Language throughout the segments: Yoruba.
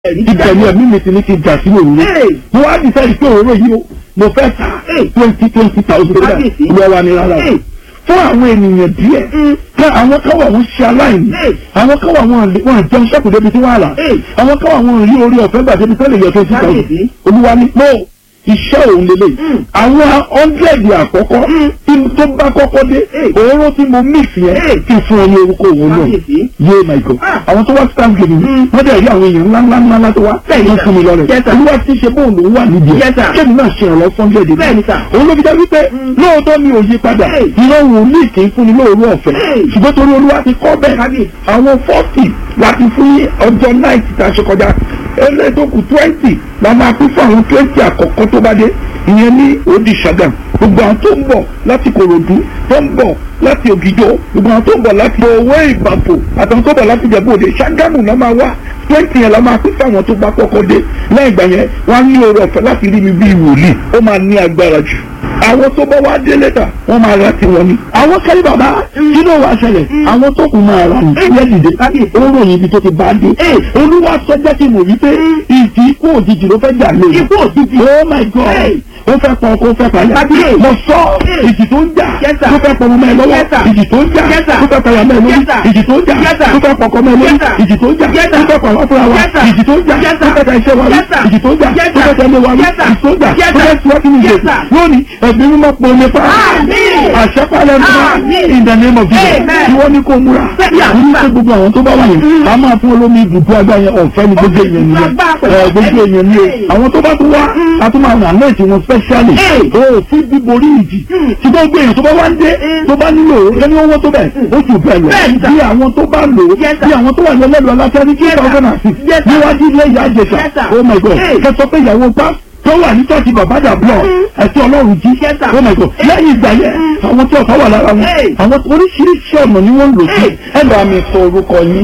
ìbẹ̀rù ẹ̀mí mi ti ní kí n jà sínú òun mo wá dísáyìí pé òróró yìí o mo fẹ́ ta twenty twenty thousand naira ìwọ wa ni rárá o fún àwọn ènìyàn díẹ̀ pé àwọn káwọ̀ wọn ṣe aláìní àwọn káwọ̀ wọn wọn jẹun sẹ́kù débi tí wọ́n rà àwọn káwọ̀ wọn rí orí ọ̀fẹ́ gbà débi tẹ́lẹ̀ yẹ twenty thousand olúwa ni mo iṣẹ́ òun lélẹ̀ àwọn hundred àkọ́kọ́ tí tó bá kọ́kọ́ dé òróró tí mo mix yẹn kí fún ọ ní orúkọ òun náà yé my god àwọn tó wá stand gèmí wọ́n dẹ̀ rí àwọn èèyàn ńlá ńlá ńlá ńlá tó wá wọ́n fún mi lọ́rẹ̀ olúwa ti ṣe bóun lòún wà nídìí ẹ̀ kéèmí náà ṣe ìrànlọ́ fún hundred yìí òun ló fi jẹ́ wípé lóòótọ́ mi ò yí padà ìran wòlíì kì í fún ni lóòrú ọ̀fẹ́ ṣùgbọ́n torí olúwa ti kọ́ bẹ́ẹ̀ àwọn forty láti fún ọjọ́ night tá a ṣe kọjá ẹlẹ́dọ̀kù twenty la máa pín fún àwọn twenty àkọ́kọ́ tó bá dé ìyẹn ní odi Ṣàgámù gbogbo àwọn tó ń bọ̀ láti Kòròdú tó ń bọ̀ láti Ògìjó gbogbo àwọn tó ń bọ̀ láti owó ìbàfò àtàwọn tó ń bọ̀ láti Ìjẹ̀bú Òde Ṣàgámù náà máa wá twenty yẹn la máa pín fún àwọn tó bá kọ́kọ́ dé lẹ́yìn ìgbà yẹn wọ́n á ní oore ọ̀fẹ́ láti rí mi bíi wòlíì ó máa ní agbára jù àwọn tó bá wá dé lẹ́tà wọ́n máa ra tiwọn ni. àwọn kẹ́lí bàbá kí ló wàá ṣẹlẹ̀ àwọn tó kù máa ra ní. ẹ̀yẹ́ dìde oró yìí ibi tó ti bá dé. olúwa sọ jẹ́ kí n mọ̀ wípé ìdí ikú òjijì ló fẹ́ jà lé. ikú òjijì oh my god ó fẹ́ pọ̀ kó fẹ́ pàyà. mo sọ ìjì tó ń jà tó fẹ́ pọ̀ mọ́ ẹ lọ́wọ́ ìjì tó ń jà tó fẹ́ pàyà mọ́ ẹ lórí ìjì tó ń jà tó fẹ́ pọ̀ kọ́ mọ́ ẹ lórí ìjì tó ń jà tó fẹ́ pọ̀ wá fúnra wa ìjì tó ń jà tó fẹ́ ta iṣẹ́ wa rí ìjì tó ń jà tó fẹ́ tẹ̀lé wa rí ìjì tó ń jà tó fẹ́ tiwájú ní ìjẹ̀sà lónìí ẹ̀mí mímọ́ pọ̀ ní fa àṣẹpálẹ̀ mímọ́ in the name of Jesus tí wọ́n ní kó múra ní pé gbogbo àwọn tó bá wà yẹn a máa fún olómi ibùdó agbá yẹn ọ̀fẹ́ ní gbogbo èèyàn nìyẹn gbogbo èèyàn ni o àwọn tó bá tún wá a tún máa ràn lẹ́ẹ̀tì wọn specially o fún bíborí ìjì tí gbogbo èèyàn tó bá wá ń dé tó bá nílò lẹ́ni owó tó bẹ̀ ó sì bẹ̀ lọ bí àwọn tó bá lò ó bí àwọn tó wà ní ẹlẹ́lu aláṣẹ ní two thousand and six níwájú ilé ìyá àjẹsà oh my god kẹsọ pé ìyàwó pa tó wà ní tọ́sí bàbájà blọ̀ ẹ̀tí ọlọ́run jí oh my god lẹ́yìn ìgbà yẹn àwọn tí ọ̀tá wà lára wọn àwọn oríṣiríṣi ọ̀nà ni wọ́n ń lò sí. ẹ bá mi sọ orúkọ yín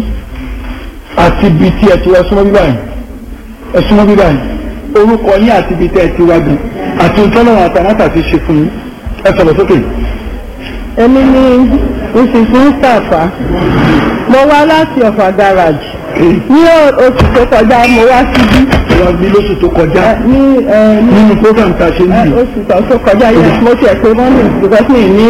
àti ibi tí ẹ ti wá súnmọ́ bíbá yìí ẹ súnmọ́ bíbá yìí orúkọ yín àti ibi tí ẹ ti wá gan àti ìtọ́lọ́run àtàmátà ti ṣe fún yín ẹ sọ̀rọ̀ sókè. èmi ni mrs mustapha mo wá láti ọ̀fà garage ní oṣù tó kọjá mo wá síbí wọ́n bí lóṣù tó kọjá ní nínú program tá a ṣe níbi. oṣù tó kọjá yẹn mo tiẹ̀ pé wọ́n ní because mi ní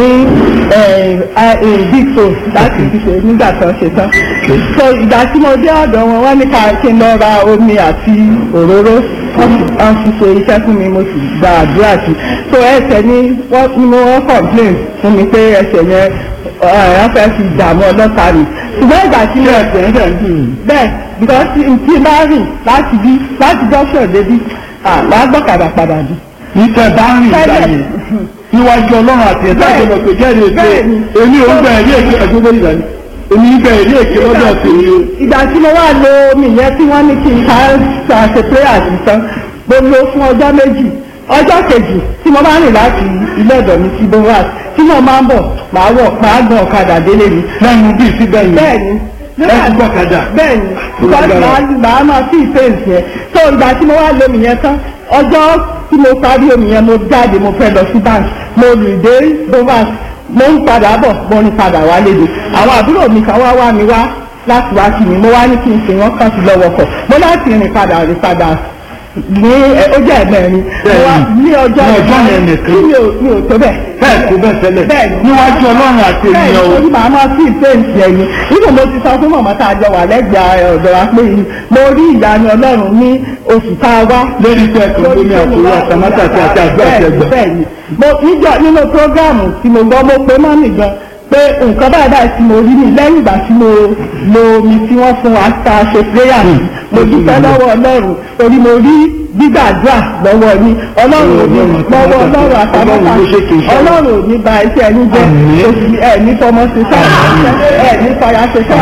big phone láti fi ṣe nígbà tó ṣe tán. so ìgbà tí mo dé ọ̀dọ̀ wọn wọ́n ní ká kí n lọ ra omi àti òróró wọ́n fi ṣe iṣẹ́ fún mi mo sì gba àdúrà sí so ẹsẹ̀ ni wọ́n complain fún mi pé ẹsẹ̀ yẹn wọ́n fẹ́ fi dààmú ọlọ́ta rè ṣùgbọ́n ìgbà tí mo ẹsẹ̀ ń bẹ̀ bẹ́ẹ̀ because tí n bá rìn láti bí láti dọ́ṣọ̀ débi àá gbọ́kadà padà bí. ìtẹ̀ bá rìn ìgbà yẹn níwájú ọlọ́run àti ẹ̀dá ìjọba pé jẹ́rìí èké èmi ò ń bẹ̀ ẹ̀rí èké ẹ̀jọ́ bẹ́ẹ̀ ìgbà yẹn èmi ń bẹ̀ ẹ̀rí èké lọ́dọ̀ tèmi o. ìgbà tí mo wá lo omi yẹn tí wọ́n ní kí n ká ṣe prayer sí tán mo lo fún ọjọ́ méjì ọjọ́ kejì tí mo bá rìn láti ilé ọ̀dọ̀ mi sí bovas tí mo máa ń bọ̀ máa wọ̀ máa gan ọ̀kadà délé mi. lẹ́nu bíi síbẹ̀ yìí bẹ́ẹ̀ni ẹ gbọ́kadà. bẹ́ẹ̀ni because màá màá máa fi ìfẹ́ǹsì yẹn so ìgbà tí mo wá lo omi yẹn tán ọjọ́ tí mo parí omi yẹn mo jáde mo fẹ́ lọ sí bank mo rìn dé bovas mo ń padà bọ̀ mo ń padà wá léde àwọn àbúrò mi kan wá wá mi wá láti wá sí mi mo wá ní kí n sìn wọ́n kàn sí lọ́wọ́ kọ̀ mo láti rìn padà rìn padà ní ó jẹ́ ẹ̀mẹ́rin ní ọjọ́ ọjọ́ yẹn nìkan mi ò mi ò tó bẹ́ẹ̀. bẹ́ẹ̀ tó bẹ́ẹ̀ tẹ́lẹ̀ bẹ́ẹ̀ níwájú ọlọ́run àti ènìyàn o. bẹ́ẹ̀ torí màá máa sí ìfẹ́ǹsì ẹ̀yìn nígbà mo ti sọ fún màmá tá a jọ wà lẹ́gbẹ̀ẹ́ ọ̀dọ̀ wa pé mo rí ìyanu ọlọ́run ní oṣù tá a wá. lórí pé ẹ̀kọ́ lómi àtúrò àtàmátà àti àti àgbà àti ẹgbẹ́. bẹ́ẹ̀ ni mo níjọ nínú prógáàmù tí mo gbọ́ mo pe mọ́mì gan pé nǹkan báyìí báyìí tí mo rí ní lẹ́yìn ìgbà tí mo lo omi tí wọ́n fún wa ta ṣe prayer mo dúpẹ́ lọ́wọ́ ọlọ́run torí mo rí gbígbàdúrà lọ́wọ́ ní ọlọ́run ò ní lọ́wọ́ ọlọ́run àtàmọ́ta ọlọ́run ò ní ba iṣẹ́ ẹni jẹ́ oṣù ẹ̀ ní fọmọ ṣe sáà ẹ̀ ní fara ṣe sáà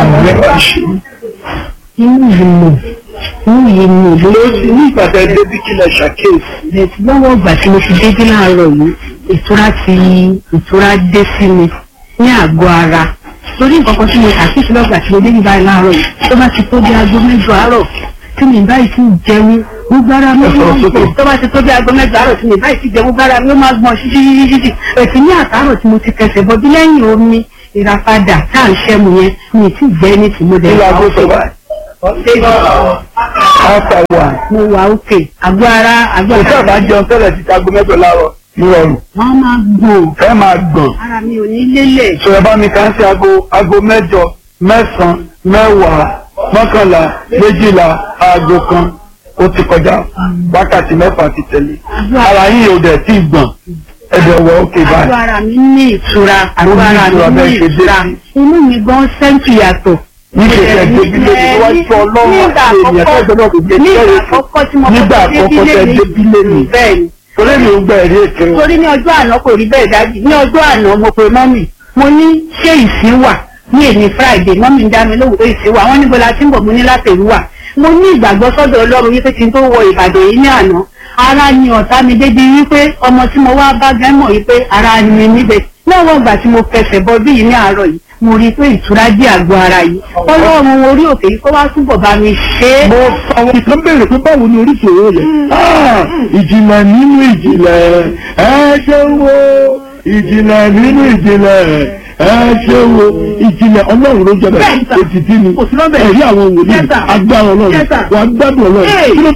inú yìí mọ̀ inú yìí mọ̀ lórí ní ìpàdé débi kí lè ṣàkíyèsí. bẹ́ẹ̀ lọ́wọ́ ìgbà tí mo ti dé dé láàárọ̀ yìí ìtura ti ìtura dé sí mi ní àgọ́ ara torí nǹkan kan tí mo ṣàkíyèsí lọ́gbà tí mo dé níbàyìí láàárọ̀ yìí tó bá ti tó bí aago mẹ́jọ àárọ̀ tí mi báyìí ti jẹun gbogbo ara mi ó máa ń gbọ̀n tó bá ti tó bí aago mẹ́jọ àárọ̀ tí mi báyìí ti jẹun gbogbo ara mi ó máa gbọ̀n ṣíṣíṣíṣí ẹ̀sìn ní àtàárọ̀ tí mo ti kẹsẹ̀ bọ́ bí lẹ́yìn omi ìràpadà tá à ń ṣẹ́mu yẹn mi ì tí ì jẹ́ ní tìmọ́dẹ̀ Ìlú aago tó báyìí. After one. mo wà òkè àgọ́ ara àgọ́ Kò ara sábà jẹun tẹ́lẹ̀ ti aago mẹ́jọ láàárọ̀ nírọ̀rùn. wọ́n máa gbọ̀n Ẹ máa gbọ̀n. ara mi ò ní lélẹ̀ Sọ̀rọ̀ bá mi kàn sí aago aago mẹ́jọ mẹ́sàn-án mẹ́wàá mọ́kànlá méjìlá aago kan ó ti kọjá wákàtí mẹ́fà ti tẹ̀lé. Ara yín ò dẹ̀ tí ì gbọ̀n. Ẹ̀dẹ̀ wọ òkè àgọ́ báyìí. ara mi ní ìtura àgọ́ ara ìtura mi ní bẹ́ẹ̀ ṣe dé ìtura sí. inú mi gan sẹ́ńtì yàtọ̀. Níbi ìṣẹ̀lẹ̀ débílé ni wọ́n sọ ọlọ́run nígbà àti ènìyàn àkọ́kọ́ tẹ́gbẹ́ náà kò gbé nígbà kẹ́rẹ́ fún. àkọ́kọ́ tí mo Nígbà kọ́kọ́ àkọ́kọ́ tẹ́ débílé ni. bẹ́ẹ̀ ni Torí mi ò gbà ẹ̀rí èké o. torí ní ọjọ́ àná kò rí bẹ́ẹ̀ dájú ní ọjọ́ àná mo pe mọ́mì mo ní ṣé ìsín wà ní èmi friday mọ́mì ń dá mi lóhùn pé ìsín wà wọ́n níbo la ti ń bọ̀ mo ní látẹ̀rú wà mo ní ìgbàgbọ́ sọ́dọ̀ ọlọ́run wípé kí n tó wọ ìbàdàn yìí ní àná ara ni ọ̀tá mi débi wípé ọmọ tí mo wá bá gẹ́ mọ̀ wípé ara ni mi níbẹ̀ lọ́wọ́ ìgbà tí mo fẹsẹ̀ bọ bí yìí ní àárọ̀ yìí mo rí i pé ìtura dí àgọ́ ara yìí ọlọ́run orí òkè yìí kó wá túbọ̀ bá mi ṣe é. mo àwọn ìkan béèrè pé báwo ni oríṣi òwò yẹn. Ah, ìjìnlẹ̀ nínú ìjìnlẹ̀ ẹ ṣe wo ìjìnlẹ̀ nínú ìjìnlẹ̀ ẹ ṣe wo ìjìnlẹ̀ ọlọ́run ló jẹ́ Bẹ́ẹ̀ bẹ́ẹ̀ sà. ètìtì ni Kò sí lọ́bẹ̀. ẹ̀rí àwọn wòlíì Yes, sir. agbára ọlọ́run Yes, sir. wà á gbádùn ọlọ́run Hey. kí ló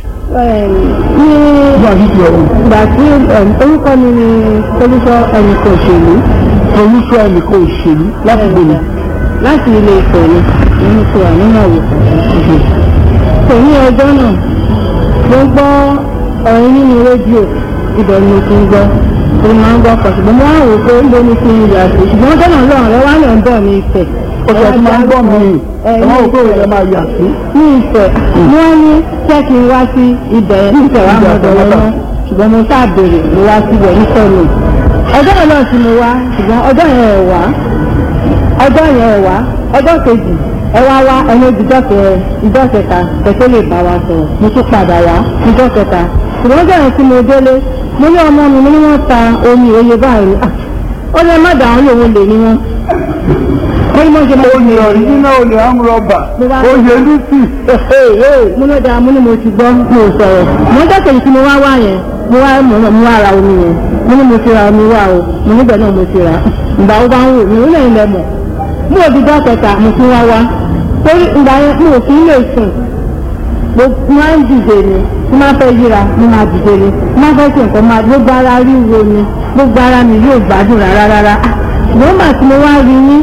ní wà nídìí ọ̀run ìgbà tí orúkọ mi ni olùsọ ẹnìkan òṣèlú olùsọ ẹnìkan òṣèlú láti gbòòrò láti ilé ìfẹ́ ni nínú tó wà nínú àwòkọ́ kò ní ọjọ́ náà mo gbọ́ ọ̀rọ̀ nínú rédíò ibẹ̀ ni mo ti ń gbọ́ mo máa ń gbọ́ pọ̀ ṣùgbọ́n mo wá wò pé ń bo ní kí n yà sí ṣùgbọ́n ọjọ́ náà lọ́rùn rẹ wá lẹ̀ ń bọ̀ ní ìfẹ́ ọ̀sẹ̀ tí máa ń gbọ́ mi ẹ̀ wọ́n ò pé òun ẹ̀ máa yà sí. ní ìfẹ́ wọ́n ní jẹ́ kí n wá sí ibẹ̀ ní ìfẹ́ wa mọ̀dọ̀ wọn náà ṣùgbọ́n mo sáà béèrè mo wá síbẹ̀ ní sọ́ọ̀nù ọjọ́ yẹn náà tí mo wá ṣùgbọ́n ọjọ́ yẹn ẹ̀ wá ọjọ́ yẹn ẹ̀ wá ọjọ́ kejì ẹ wá wá ẹni ìjọ kẹ ìjọ kẹta kẹtẹ lè bá wa sọ̀rọ̀ mo tún padà wá ìjọ kẹta ṣùgbọ́n ọjọ́ yẹn tí mo délé mo ní ọmọ mi mo ní wọ́n ta omi òye báyìí Ah, ó lè má dàrún lòun lè ní wọn ó ní mo ṣe máa ń olè ọ̀rí nínú olè amúrọ̀bà Mo wá- olè lùsì. mo ló dáa mo ní mo ti gbọ́ mo sọ̀rọ̀ mo jẹ́ kèyí tí mo wá wá yẹn mo wá mo náà mo wá ra omi yẹn mo ní mo ti ra omi wá o mo níbẹ̀ náà mo ti rà ìgbà wo bá ń wò mí ó lẹ́yìn lẹ mọ̀ mo ò di dá kẹta mo tún wá wá torí ìgbà yẹn mo ò fi ń lè sùn mo máa ń dìde ni mo máa fẹ́ yíra mo máa dìde ni mo máa fẹ́ ṣe nǹkan máa gbogbo ara ríro ni gbogbo ara mi yóò gbádùn rárá rárá ṣùgbọ́n màá tí mo wá rí yín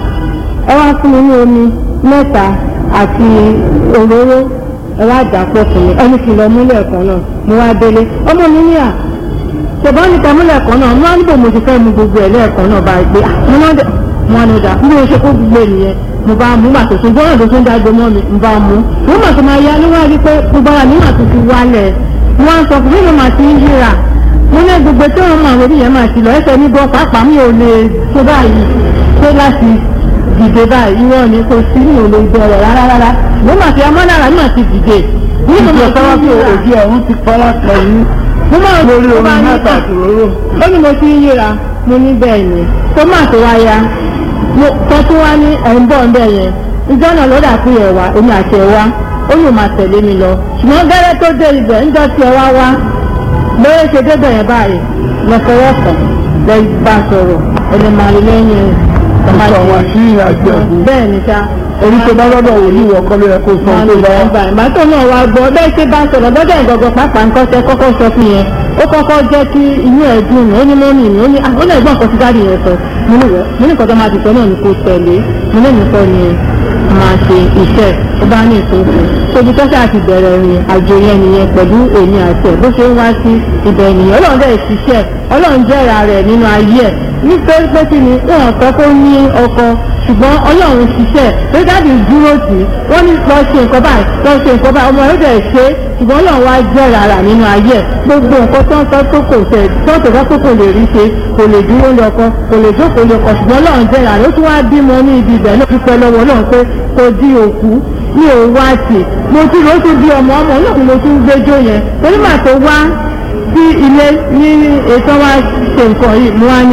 ẹ wá fún mi ní omi mẹ́ta àti òróró ẹ wá dà pọ̀ fún mi ẹni kì í lọ múlẹ̀ kan náà mo wá délé ọmọ mi ní à ṣùgbọ́n ní ká múlẹ̀ kan náà mo wá níbo mo ti fẹ́ mu gbogbo ẹ̀ lẹ́ẹ̀kan náà bá gbé à mo náà dẹ̀ mo wá ní ọjà bí mo ṣe kó gbogbo ènìyàn mo bá mú gbà tó tún gbọ́dọ̀ tó tún dágbo mọ́ mi mo bá mú mo mà tó máa yá ló wá rí pé gbogbo ara mi mà tó ti wálẹ̀ mo wá ń sọ fún mi mo mà ti ń yíra mo ní gbogbo tí wọn máa wọlé yẹn máa ti lọ ẹsẹ̀ mi bọ́ pàápàá mi ò lè tó báyìí tó láti dìde báyìí irọ́ ni kò sí ní òòlù ìbẹ̀rẹ̀ rárá rárá mo máa fi amọ́nára mi máa ti dìde ní mo máa ìjọba fi pé yíra òjì ọ̀run ti fara kan yín mo máa lórí mo omi máa ní mẹ́ta àti òróró. ó ní mo ti ń yíra mo ní bẹ́ẹ̀ ni tó máa tó wá ya mo tọ́ tó wá ní ẹ̀ ń bọ̀ ń bẹ̀ yẹn ìjọ náà ló dà pé ẹ̀ wá èmi àti ẹ̀ wá ó yóò máa tẹ̀lé mi lọ ṣùgbọ́n gẹ́rẹ́ tó dé ibẹ̀ ńjọ́ tí ẹ wá wá lóye ṣe débẹ̀ yẹn báyìí lọ́fọwọ́fọ̀ lẹ bá sọ̀rọ̀ ẹni máa rí lẹ́yìn ẹ̀ Ó sọ àwọn àṣírí àjọ ẹ̀bùn. bẹ́ẹ̀ ni sá Orí tó bá lọ́dọ̀ wò ní ìwọ̀ kọ́lé ẹ̀kọ́ sọ wọn tó lè bá bá gbà ìgbà tó náà wá gbọ́ bẹ́ẹ̀ ṣe bá sọ̀rọ̀ lọ́dọ̀ ìgbọ̀gbọ̀ pàápàá nǹkan tẹ kọ́kọ́ sọ fún yẹn ó kọ́kọ́ jẹ́ kí inú ẹ̀ dùn ní ó ní mọ́mì mi ó ní ó lè gbọ́n nǹkan tí dáàdì yẹn sọ mo ní wẹ́ mo ní nǹkan tó máa ti sọ náà ni kò tẹ̀lé mo ní nìkan ni máa ṣe iṣẹ́ ó bá ní ìtòkù tóbi tó ṣáà ti bẹ̀rẹ̀ rìn àjò yẹn nìyẹn pẹ̀lú èmi àti ẹ̀ bó ṣe ń wá sí ibẹ̀ nìyẹn ọlọ́run dẹ̀ ṣiṣẹ́ ọlọ́run jẹ́ra rẹ̀ nínú ayé ẹ̀ nítorí pé kí ni wọn sọ pé ó ní ọkọ ṣùgbọ́n ọlọ́run ṣiṣẹ́ pé dáàbì dúró tì í wọ́n ní lọ ṣe nǹkan báyìí lọ ṣe nǹkan báyìí ọmọ rẹ̀ dẹ̀ ṣe é ṣùgbọ́n ọlọ́run wá jẹ́ rárá nínú ayé ẹ̀ gbogbo nǹkan tó ń sọ tó kò tẹ̀ tó ń tẹ̀sọ́ tó kò lè rí ṣe kò lè dúró lọ́kọ kò lè jókòó lọ́kọ ṣùgbọ́n ọlọ́run jẹ́ rárá ó tún wá bímọ ní ibi ibẹ̀ náà dúpẹ́ lọ́wọ́ ọlọ́run pé kò di òkú mi ò wá tì mo tún lọ tún bí ọmọ ọmọ náà ni mo tún gbẹjọ yẹn torí màá tó wá sí ilé ní ètò wa ṣe nǹkan yìí mo wá ní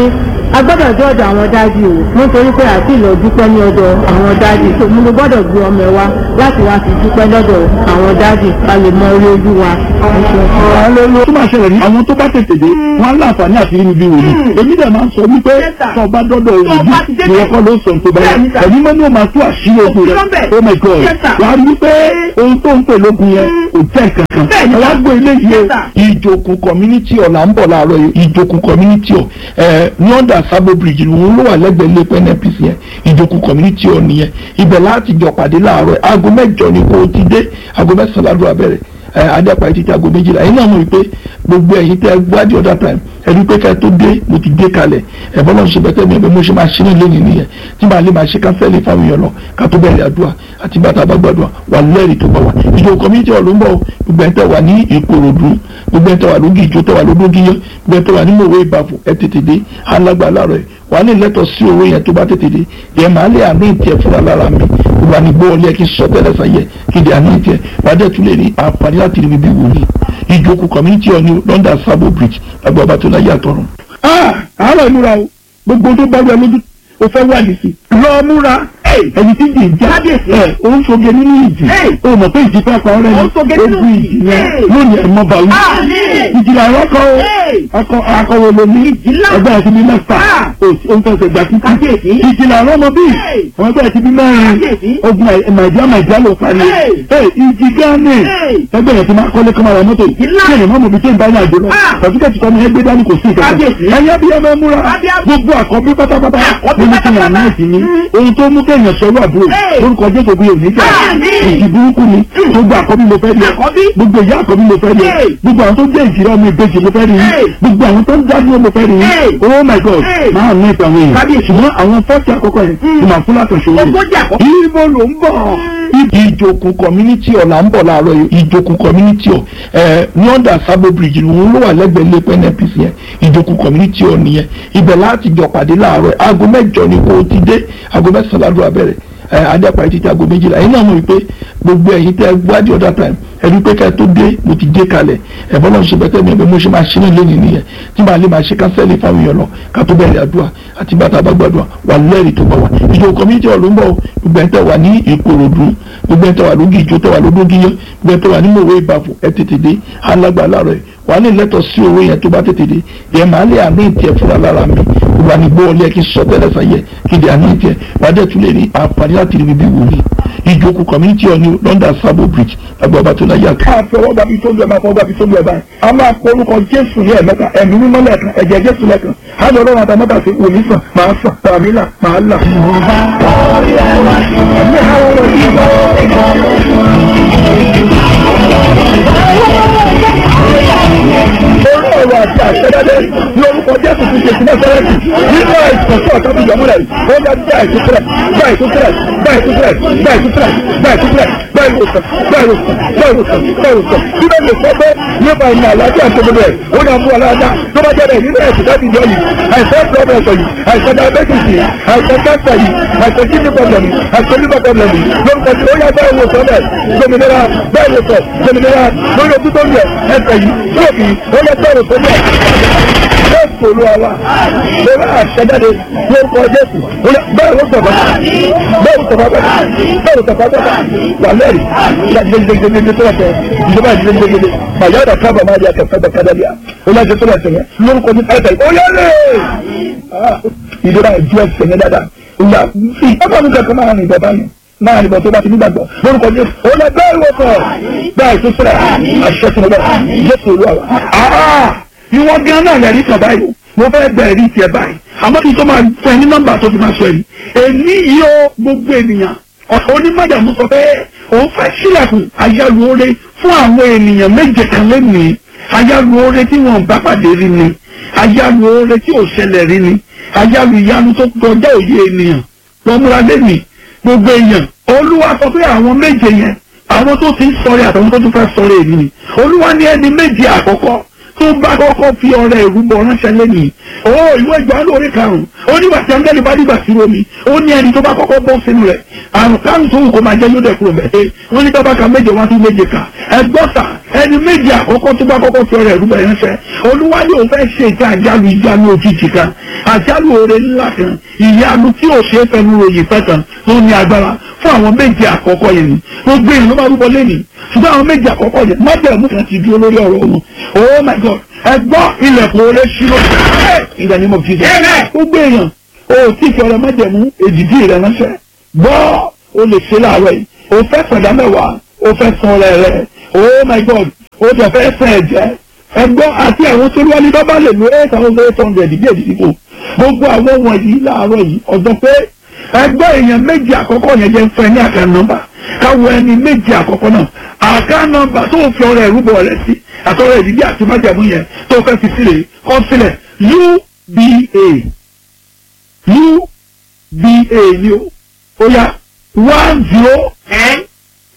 a gbọ́dọ̀ dé ọ̀dọ̀ àwọn dájú o nítorí pé àti ìlọ dúpẹ́ ní ọ̀dọ̀ àwọn dájú tó mo gbọ́dọ̀ gbé ọmọ ẹ wá láti wá fi dúpẹ́ lọ́dọ̀ àwọn dájú ká lè mọ orí ojú wa. tó máa ṣẹlẹ̀ ní àwọn tó bá tètè dé wọ́n á láǹfààní àti nínú bí wòlíì èmi dẹ̀ máa ń sọ wípé tó o bá dọ́dọ̀ òbí ni wọ́n kọ́ ló sọ tó bá yẹ ẹ̀mí mọ́ ni ó máa tú àṣírí ogun rẹ̀ oh my god wàá rí wípé ohun tó ń pè lógun yẹn kò jẹ́ kankan wàá gbé eléyìí o ìjòkun community ọ̀ là ń bọ̀ láàárọ̀ yìí ìjòkun community ọ̀ ẹ̀ ní ọ̀dà sábò bridge òun ló wà lẹ́gbẹ̀ẹ́ ilé pẹ́ npc yẹn ìjòkun community ọ̀ nìyẹn ibẹ̀ láti jọ pàdé láàárọ̀ yìí aago mẹ́jọ ni kò ti dé aago mẹ́sàn-án ládùúgbò abẹ́rẹ́ adẹ́pàá títí aago méjìlá yìí náà mọ̀ wípé gbogbo ẹ̀yin tẹ́ gbádìí ọ̀dà time ẹni pé ká tó dé mo ti dé kalẹ̀ ẹ̀bọ́n náà ṣe bẹ́tẹ̀ mi ẹ̀bẹ̀ mo ṣe máa ṣe ní lẹ́yìn nìyẹn tí màá lè máa ṣe kánsẹ́lì fáwọn èèyàn lọ ká tó bẹ̀rẹ̀ àdúrà àti bàtà bá gbàdúrà wà lẹ́rìí tó bá wà ìjọ community hall ló ń bọ̀ gbogbo ẹ̀ tẹ́ wà ní ìkòròdú gbogbo ẹ̀ tẹ́ wà lógi ìjọ tẹ́ wà lódógiyán gbogbo ẹ̀ tẹ́ wà ní mòwe ìbàfò ẹ̀ tètè dé alágbà láàárọ̀ ẹ̀ wà ní lẹ́tọ̀ sí owó yẹn tó bá tètè dé yẹn màá lè àní ìtì fúnra lára mi gbogbo àní gbọ́ ọlẹ́ kí n sọ tẹ́lẹ̀ sáyẹ kí n di àní ìtì ẹ̀ wà á dẹ̀ tún lè rí àǹfààní láti rí mi bí wòlíì ìjókòó community hall ní London Sabo Bridge agbọ̀ ọba tó láyé àtọ̀run àárọ̀ ìmúra o gbogbo tó bá wẹ lójú o fẹ́ wà nìsí. lọ múra ẹni tí jì ń já ẹ o ń soge nínú ìjì o mọ̀ pé ìjì fẹ́ pa ọ́rẹ́ ni ogun ìjì yẹn lónìí ẹ̀ mọ́ bá wí. ìjìlá ẹ̀rọ kọ́ o akọ akọwé lomi ẹgbẹ́ ẹ̀ ti bí mẹ́fà o ń fẹsẹ̀ gbà títí. ìjìlá ẹ̀rọ ọmọ bíi àwọn ẹgbẹ́ ẹ̀ ti bí mẹ́rin ogun màìjíá màìjíá ló parí. ìjì gánì ẹgbẹ́ ẹ̀ ti máa kọ́lé kọ́mọ́ra mọ́tò kí ẹ̀yìn mọ́mọ́ mi tó ń bá ní àjò lọ pàṣípàṣí kọ́ni ẹgbẹ́ dání kò sí ìkẹ́kẹ́ ẹ̀yẹ́ bí ẹ máa múra gbogbo àkọ́bí pátápátá nínú kí wọn náà sí ní ohun tó mú kéèyàn sọ̀rọ̀ àbúrò lórúkọ jésù bí òní jà ìdí burúkú ni gbogbo àkọ́bí mo fẹ́ rí ẹ gbogbo ìyá àkọ́bí mo fẹ́ rí ẹ gbogbo àwọn tó jẹ́ ìjìrẹ́ ọmọ ìbejì mo fẹ́ rí ẹ gbogbo àwọn tó ń dádúró mo fẹ́ rí ẹ oh my god máa ní ìtàn àwọn èèyàn ṣùgbọ́n àwọn fọ́ọ̀tì àkọ́kọ́ yẹn ti máa fún látọ̀ṣe wọn. ibo ló ń bọ̀ ìjòkun community ọ̀ là ń bọ̀ láàárọ̀ yìí ìjòkun community ọ̀ ẹ̀ ní ọ̀dà Sabo Bridge òun ló wà lẹ́gbẹ̀ẹ́ ilé pẹ́ NPC yẹn ìjòkun community ọ̀ nìyẹn ibẹ̀ láti jọ pàdé láàárọ̀ aago mẹ́jọ ni kò ti dé aago mẹ́sàn-án ládùúgbò abẹ́rẹ́ adẹ́pàá títí aago méjìlá yìí náà mọ̀ wípé gbogbo ẹ̀yin tẹ́ gbádìí ọ̀dà time ẹni pé ká tó dé mo ti dé kalẹ̀ ẹ̀bọ́n náà ṣe bẹ́tẹ̀ mi ẹ̀bẹ̀ mo ṣe máa ṣe ní lẹ́yìn nìyẹn tí màá lè máa ṣe kánsẹ́lì fáwọn èèyàn lọ ká tó bẹ̀rẹ̀ àdúrà àti bàtà bá gbàdúrà wà lẹ́rìí tó bá wà ìjọ community hall ló ń bọ̀ gbogbo ẹ̀ tẹ́ wà ní ìkòròdú gbogbo ẹ̀ tẹ́ wà lógi ìjọ tẹ́ wà lódógiyán gbogbo ẹ̀ tẹ́ wà ní mòwe ìbàfò ẹ̀ tètè dé alágbà láàárọ̀ ẹ̀ wà ní lẹ́tọ̀ sí owó yẹn tó bá tètè dé yẹn màá lè àní ìtì ẹ̀ fúnra lára mi gbogbo àní gbọ́ ọlẹ́ kí n sọ tẹ́lẹ̀ sáyẹ kí n di àní ìtì ẹ̀ wà á dẹ̀ tún lè rí àǹfààní láti rí mi bí wòlíì ìjókòó community ọ̀ ní London Sabo Bridge agbọ̀ ọba tó láyé àtọ́. a fọwọ́ gbàbí tó lu ẹ̀ máa fọwọ́ gbàbí tó lu ẹ̀ báyìí a máa kọ orúkọ Jésù ní ẹ̀mẹ́ta ẹ̀mí mímọ́ lẹ́ẹ̀kan ẹ̀jẹ̀ Jésù lẹ́ẹ̀kan á lọ lọ́wọ́ àtàmọ́tà sí wòmí sàn máa sàn tàbí là máa là. orí ọ̀rọ̀ àti àṣẹdáde ní orúkọ Jésù ti ṣe sílẹ̀ sẹ́rẹ́tì nínú àìsàn tó ọ̀tọ́ bí yọmúlẹ̀ ó yá gbá ìtúsílẹ̀ gbá ìtúsílẹ̀ gbá ìtúsílẹ̀ gbá ìtúsílẹ̀ gbá ìtúsílẹ̀ gbá ìwòsàn gbá ìwòsàn gbá ìwòsàn gbá ìwòsàn bí bẹ́ẹ̀ lè sọ pé nípa ìmọ̀ àlàáfíà tó gbogbo ẹ̀ ó ní àmú aláàdá tó bá jẹ́ bẹ́ẹ̀ nínú ẹ̀sìn láti jọ yìí àìsàn problem yìí àìsàn diabetes yìí àìsàn cancer yìí àìsàn kidney problem yìí àìsàn liver problem yìí lórúkọ tí ó yá bẹ́ẹ̀ wòsàn bẹ́ẹ̀ gbòmìnira bẹ́ẹ̀ wòsàn gbòmìnira lórí ojú tó ń yẹ ẹsẹ̀ yìí lóòkì ó yẹ bẹ́ẹ̀ wòsàn bẹ́ẹ̀ bẹ́ẹ̀ sòrò àwa lórí àṣẹjáde lórúkọ Jésù bẹ́ẹ̀ ló sọ̀rọ̀ bẹ́ẹ̀ ló sọ̀rọ̀ bẹ́ẹ̀ bẹ́ẹ̀ ló sọ̀rọ̀ bẹ́ẹ̀ wà lẹ́rìí gbẹgbẹgbẹgbẹ tó lọ́tẹ̀ ìjọba ìgbẹgbẹgbẹ bàyá ọ̀dà kábà máa di àtẹ̀fẹ́ bẹ̀ kádàlí à ó yẹ kó lọ́tẹ̀ yẹn lórúkọ ní ẹ̀tẹ̀ ó yẹ lé ìjọba ìjọ ẹsẹ̀ yẹn dáadáa ìyá ìjọba mi kẹ̀kọ́ máa rìn bàbá yẹn máa rìn bọ̀ tó bá ti nígbàgbọ́ lórúkọ ní ó lẹ bẹ́ẹ̀ wọ́pọ̀ bẹ́ẹ̀ tó sẹ́rẹ̀ àṣẹ tó lọ Jésù olúwa ìwọ gan náà lẹ́rìí kan báyìí mo fẹ́ bẹ̀rẹ̀ rí tiẹ̀ báyìí àmọ́ kí n tó máa fún ẹ ní nọ́mbà tó fi máa sọ èyí èmi yìí ó gbogbo ènìyàn onímọ̀dàmú sọ pé òun fẹ́ sílẹ̀kùn ayálùore fún àwọn ènìyàn méje kan lónìí ayálùore tí wọn bá pàdé rí ni ayálùore tí ò ṣẹlẹ̀ rí ni ayálù ìyanu tó kọjá òye ènìyàn lọ́múra lẹ́nìí gbogbo èèyàn olúwa sọ pé àwọn méje yẹn àwọn tó ti ń sọ̀rọ̀ àtàwọn tó tún fẹ́ sọ̀rọ̀ èmi ni olúwa ní ẹni méje àkọ́kọ́ tó bá kọ́kọ́ fi ọrẹ ìrúbọ ránṣẹ́ lẹ́nìí ó ìwé ìgbà lórí karùn-ún ó nígbà tí angẹ́lì bá dìgbà sí omi ó ní ẹni tó bá kọ́kọ́ bọ́ sínú rẹ̀ àrùn kárùn tó wù kó máa jẹ́ yóò dẹ̀ kúrò mẹ́tẹ́ wọ́n ní tọ́ba ka méje wá sí méje kà ẹgbọ́sà ẹni méjì àkọ́kọ́ tó bá kọ́kọ́ fi ọrẹ ìrúbọ yẹn fẹ́ olúwa yóò fẹ́ ṣe ìta àjálù ìjánu òjijì kan àjálù oore ńlá kan ìyanu tí ò ṣe é fẹnu ròyìn fẹ́ kan tó ní agbára fún àwọn méjì àkọ́kọ́ yẹn ni gbogbo èèyàn ló máa rúbọ lẹ́nìí ṣùgbọ́n àwọn méjì àkọ́kọ́ yẹn májẹ̀mú kan ti dúró lórí ọ̀rọ̀ wọn oh my god ẹ gbọ́ ilẹ̀kùn oore ṣírò ìgbà ni mo fi jẹ gbogbo èèyàn o tí fi ọrẹ májẹ̀mú èdìdí rẹ ránṣẹ́ gbọ́ o lè ṣe láàárọ̀ yìí o fẹ́ sọ̀dá mẹ́wàá o fẹ́ san ọrẹ rẹ oh my god o jẹ fẹ́ sàn ẹ̀jẹ̀ ẹgbọ́ àti àwọn tó wá ní bábá lè lo eight thousand eight hundred díẹ̀ dídìbò gbogbo àwọn wọ̀nyí láàárọ̀ yìí ọ̀dọ́ pé ẹgbẹ́ èèyàn méjì àkọ́kọ́ yẹn jẹ́ ń fẹ́ ní àká nọ́mbà káwọ ẹni méjì àkọ́kọ́ náà àká nọ́mbà tó fi ọrẹ ìrúbọ rẹ sí àtọ́rọ̀ ìdílé àti májàmú yẹn tó fẹ́ fi sílẹ̀ kọ́ sílẹ̀ uba uba ni o ó yá one zero ten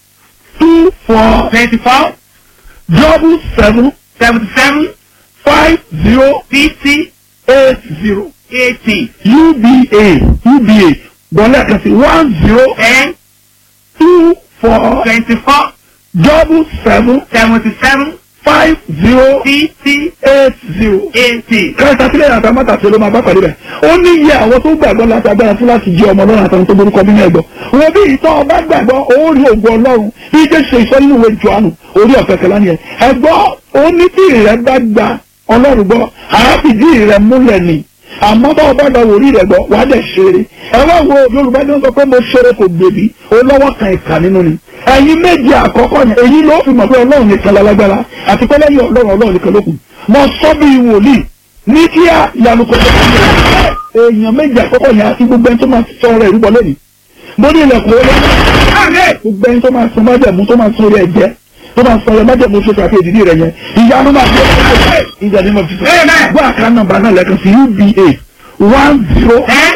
two four twenty four double seven seventy seven five zero fifty eight zero eighty uba uba bọ́lá kan sí one zero ten two four twenty four double seven seventy seven five zero fifty eight zero. eighty. kẹta sílẹ̀ yàtọ̀ mọ́tàṣe ló máa bá pàdé rẹ̀ ó ní iye àwọn tó gbàgbọ́ láti agbára fún láti jẹ́ ọmọ ọlọ́run àtàwọn tó borúkọ nínú ẹ̀gbọ́ wọn bí ìtọ́ ọba gbàgbọ́ ó rí ògùn ọlọ́run bí jẹ́ ṣe ìsọ nínú ìwé jọ̀ánù orí ọ̀fẹ́ kẹlá ni ẹ̀ ẹ̀gbọ́ ó ní tí ìrẹ́ bá gba ọlọ́run gbọ́ àáfìdí ìrẹ́ múlẹ̀ ni àmọ́ bá ọba lọ wòrí rẹ̀ gbọ́ wàá dẹ̀ ṣeré ẹ wá wo yorùbá ní wọ́n sọ pé mo ṣeré kò gbèbí ó lọ́wọ́ kan ìkà nínú ni ẹ̀yin méje àkọ́kọ́ yẹn èyí ló fi mọ̀ pé ọlọ́run nìkan lálágbára àti pé lẹ́yìn ọlọ́run ọlọ́run nìkan ló kù mo sọ bí wòlíì ní kí á ìyanu kò tó kí èèyàn méje àkọ́kọ́ yẹn àti gbogbo ẹni tó máa sọ ọ̀rọ̀ ìrúbọ lẹ́nu mo ní ilẹ̀kùn olóyún gbogbo ẹni tó máa sọ májẹ̀mú tó máa sọ orí ẹ̀jẹ̀ tó máa sọ ọ̀rọ̀ májẹ̀mú tó ṣe àti èdìdí rẹ̀ yẹn ìyanu máa fi ọ̀rọ̀ ìjà ni mo fi sọ gbọ́ àká nọ́mbà náà lẹ́kan sí uba one zero ten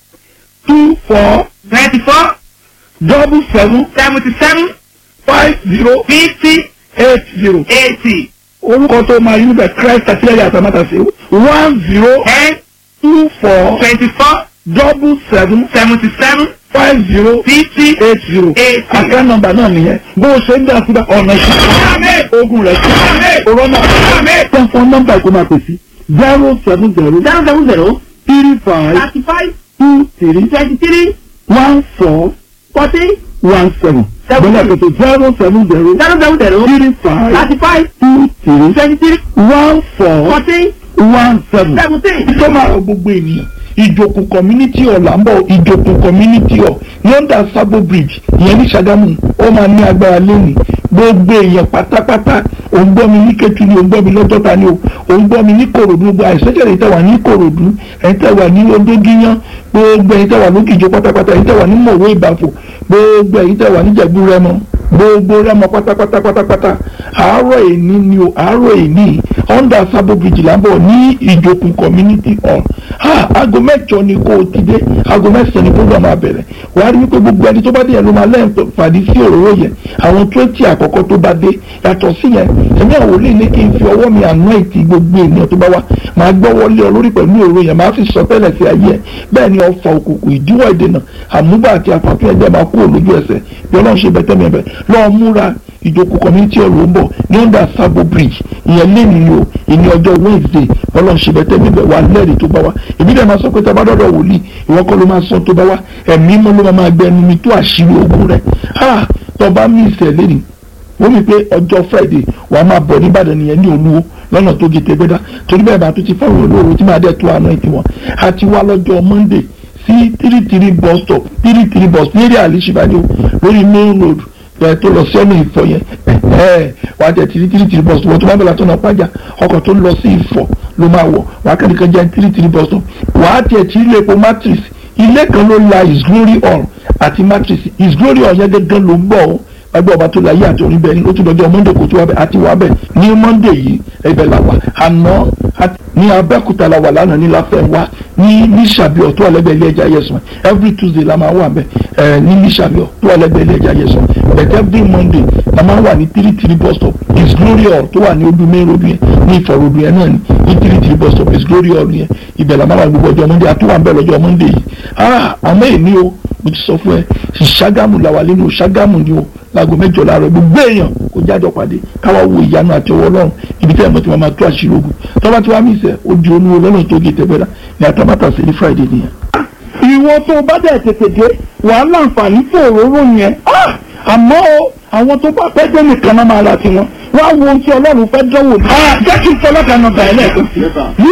two four twenty four double seven seventy seven five zero fifty eight zero eighty orúkọ tó máa yí níbẹ̀ christ àtìlẹ́yìn àtàmátàsí one zero ten two four twenty four double seven seventy seven five zero fifty eight zero eighty. àká nọ́mbà náà nìyẹn bó o ṣe ń dá síbẹ̀ ọ̀nà ìṣẹ́ ogun rẹ̀ sí ọ̀rọ̀ náà tẹ̀sán nọ́mbà ìkó máa pè sí zero seven zero zero seven zero three five thirty five two three twenty three one four forty one seven bọ́lá pẹ̀tẹ̀ zero seven zero zero seven zero three five thirty five two three twenty three one four forty one seven. seventeen. tó máa rọ gbogbo ènìyàn ìjòkù community hall là ń bọ̀ ìjòkù community hall london sabo bridge ìyẹn ní Ṣàgámù ó máa ní agbára lónìí gbogbo èèyàn pátápátá ò ń gbọ́ mi ní Kétu ni ò ń gbọ́ mi lọ́jọ́ta ni o ò ń gbọ́ mi ní Kòròdú gbogbo àìsèjẹ̀ èyí tẹ́ wà ní Kòròdú ẹ̀yin tẹ́ wà ní Odógíyán gbogbo ẹ̀yin tẹ́ wà lókìjọ pátápátá ẹ̀yin tẹ́ wà ní Mọ̀wé Ìbàfò gbogbo ẹ̀yin tẹ́ wà ní Jẹ̀bú Rẹ́mọ gbogbo Rẹ́mọ pátápátá pátápátá àárọ̀ èní ni o àárọ̀ èní under sabo bridge là ń bọ̀ ní ìjòkù community hall ha aago mẹ́jọ ni kò ti dé aago mẹ́sàn-án ni program abẹ̀rẹ̀ wàá rí wípé gbogbo ẹni tó bá dé yẹn ló máa lẹ́yìn fàdí sí òróró yẹn àwọn twenty àkọ́kọ́ tó bá dé yàtọ̀ sí yẹn ẹ̀mí àwọn olè ní kí n fi ọwọ́ mi anoint gbogbo ènìyàn tó bá wá máa gbọ́ wọlé ọ lórí pẹ̀lú òróró yẹn máa fi sọ tẹ́lẹ̀ sí ayé ẹ̀ bẹ́ẹ̀ ni ọfà òkùnkùn ìdíwọ́ ìdènà àmúgbà àti àpàtún ẹgbẹ́ máa kúrò lójú ẹsẹ̀ bí ọlọ́run ṣe bẹ̀tẹ̀ mi ẹ̀bẹ̀ lọ́ọ́ múra ìjókòó community hall ló ń bọ̀ ní under sabo bridge ìyẹn lẹ́nu ni o ìní ọjọ́ wednesday ọlọ́run ṣe bẹ̀tẹ̀ mi bẹ̀ wà lẹ́rìí tó bá wá èmi dẹ̀ máa sọ pé tábà dọ́dọ̀ wòlíì ìwọ kọ́ ló máa sọ tó bá wá ẹ̀mí mọ́ ló máa gbẹ ẹnu mi tó àṣírí ogun rẹ̀ ha tọba mi ìṣẹ̀ lẹ́nu wọ́n mi pé ọjọ́ friday wàá máa bọ̀ níbàdàn nìyẹn ní olúwo lọ́nà tó gé tẹgbẹ́dá torí bẹ́ẹ̀ bá tó ti fọ́ọ̀rọ̀ olóore tí máa dẹ̀ tó àná ìtì wọn àti wá lọ́jọ́ monday sí three three bus stop three three bus ní èrè àlìṣibàdé lórí main road ẹ tó lọ sí ọ̀nà ìfọ̀ yẹn ẹ wà á tẹ̀ tìrí tìrí tìrí bus stop wọ́n tó bá bẹ̀rẹ̀ àtọ́nà pàjá ọkọ̀ tó lọ sí ìfọ̀ ló máa wọ̀ wà á kẹ́ni kan jẹ́ tìrí tìrí bus stop wà á tẹ̀ tìrí lẹ́pọ̀ matrix ilé kan ló la his glory hall àti matrix his glory hall yẹn gẹ́gẹ́ ló ń bọ̀ ọ́ ẹgbẹ́ ọba tó la yé àti orin bẹ́ẹ̀ ni ó tún lọ́jọ́ monday kò tó wá bẹ́ẹ̀ àti wá bẹ́ẹ̀ ní monday yìí ẹbẹ̀ la wà àná ní abẹ́òkúta la wà lánàá ní láfẹ́wá ní ní sàbíọ̀ tó wà lẹ́gbẹ̀ẹ́ ilé ẹja yẹsùn every tuesday la máa wà bẹ́ẹ̀ ẹ̀ ní ní sàbíọ̀ tó wà lẹ́gbẹ̀ẹ́ ilé ẹja yẹsùn but every monday la máa wà ní three three bus stop his glory hall tó wà ní ojú main road yẹn ní ìfọ̀rọ̀dù yẹn náà ní ní three three bus stop his glory hall yẹn ibẹ̀ la máa wà gbogbo ọjọ́ monday àtúwà ń bẹ̀ lọ́jọ́ monday yìí ah àmọ́ èmi o mo ti sọ fún ẹ ṣàgámù la wà nínú ṣàgámù ni o láago mẹ́jọ láàárọ̀ gbogbo èèyàn kò jájọ pàdé káwá wo ìyanu àti ọwọ́ ọlọ́run ibi tí ẹ̀mọ́ ti máa tó àṣírí ogun tọ́ba tí wàá mí sẹ́ ojú olúwo lọ́nà tó gé tẹ́gbẹ́dá ní àtàbátà sí ní friday nìyẹn. ìwọ tó o bá dẹ̀ tètè dé wàá láǹfààní fún òróró yẹn Ah! àmọ́ o àwọn tó bá pẹ́ dé nìkan náà máa ra tiwọn wá wo ohun tí ọlọ́run fẹ́ dánwò ní. jẹ́ kí n fọlọ́kà náà bàá lẹ́ẹ̀kan sí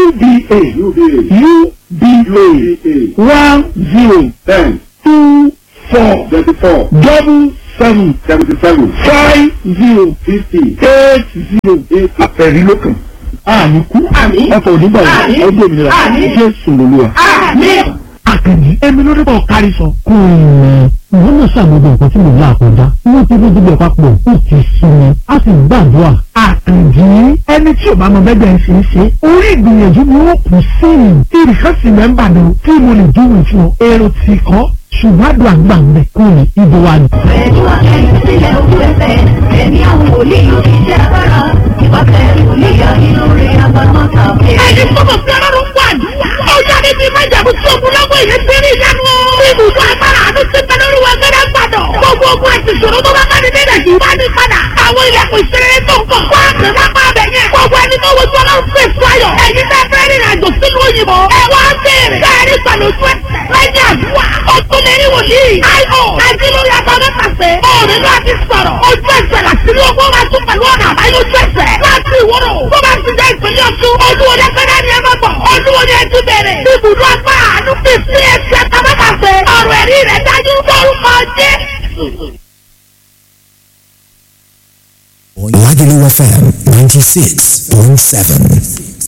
uba uba one zero ten two four twenty-four double seven seventy-seven five zero fifty eight zero eight àpẹẹrí lókàn àmì kú ọkọ̀ onígbà yìí ọdún òmìnira jésù lolúwa. àkànní èmi ló débọ̀ kárí sọ. kò ní ìwọ náà ṣàmúdò nǹkan tí mo là kọjá wọ́n ti rí gbogbo papọ̀ ó ti sún mi a sì gbàdúrà. àkànjí ẹni tí ò bá mọ bẹ́ẹ̀ ṣe é ṣe orí ìgbìyànjú ni wọ́n kù sí i ìrìkan sì mẹ́mbà ni tí mo lè dúró fún ọ èrò tí kọ́ ṣùgbọ́n àdúrà gbà ń bẹ̀ kó ní ibo wa ni. Pẹ̀lú akẹ́yìn sílẹ̀ ojú ẹsẹ̀, ẹ̀mí àwọn wòlíì yóò fi ṣe agbára. Ìpàtẹ wòlíì yá nínú rẹ̀ agbára tàbí. ẹni sọ́dọ̀ sí ọlọ́run wà dùwà. ó jáde bíi májàmú tí ogun lọ́wọ́ èyí ti rí ìyanu. ibùdó agbára àánú ti bẹ lórí wọn gẹ́gẹ́ gbàdọ̀. gbogbo ogun àti ìṣòro tó bá bá ní nílẹ̀ yìí wá ní padà. àwọn ilẹ̀kùn ìṣeré tó ń kọ̀. wá pè wá pa abẹ yẹn. gbogbo ẹni tó wojú ọlọ́run fún èso ayọ̀. ẹ̀yin tẹ́ fẹ́ rìnrìn àjò sílùú òyìnbó. ẹ wá béèrè. bẹ́ẹ̀ni pẹ̀lú ojú ẹsẹ̀. lẹ́yìn àdúrà. ó tún lè rí wòlíì. àìhò àdínlórí àtọ́nà pàṣẹ. òòrùn náà ti sọ̀rọ̀. ojú ẹsẹ̀ làṣírí owó máa tún pẹ̀lú ọ̀nà àbáyé ojú ẹsẹ̀. láti ìwọ́rọ̀. tó bá ti jẹ́ ìpínlẹ̀ ọ̀ṣun. olúwo ní ẹgbẹ́ náà ni ẹ máa bọ̀. olúwo ní ẹjú bẹ̀rẹ̀. ibùdó agbára àánú fi sí ẹsẹ̀ àtọ́nà pàṣẹ. ọ̀rọ̀ ẹ̀rí rẹ̀ dájú lórúkọ jésù. Lagelu FM 96.7.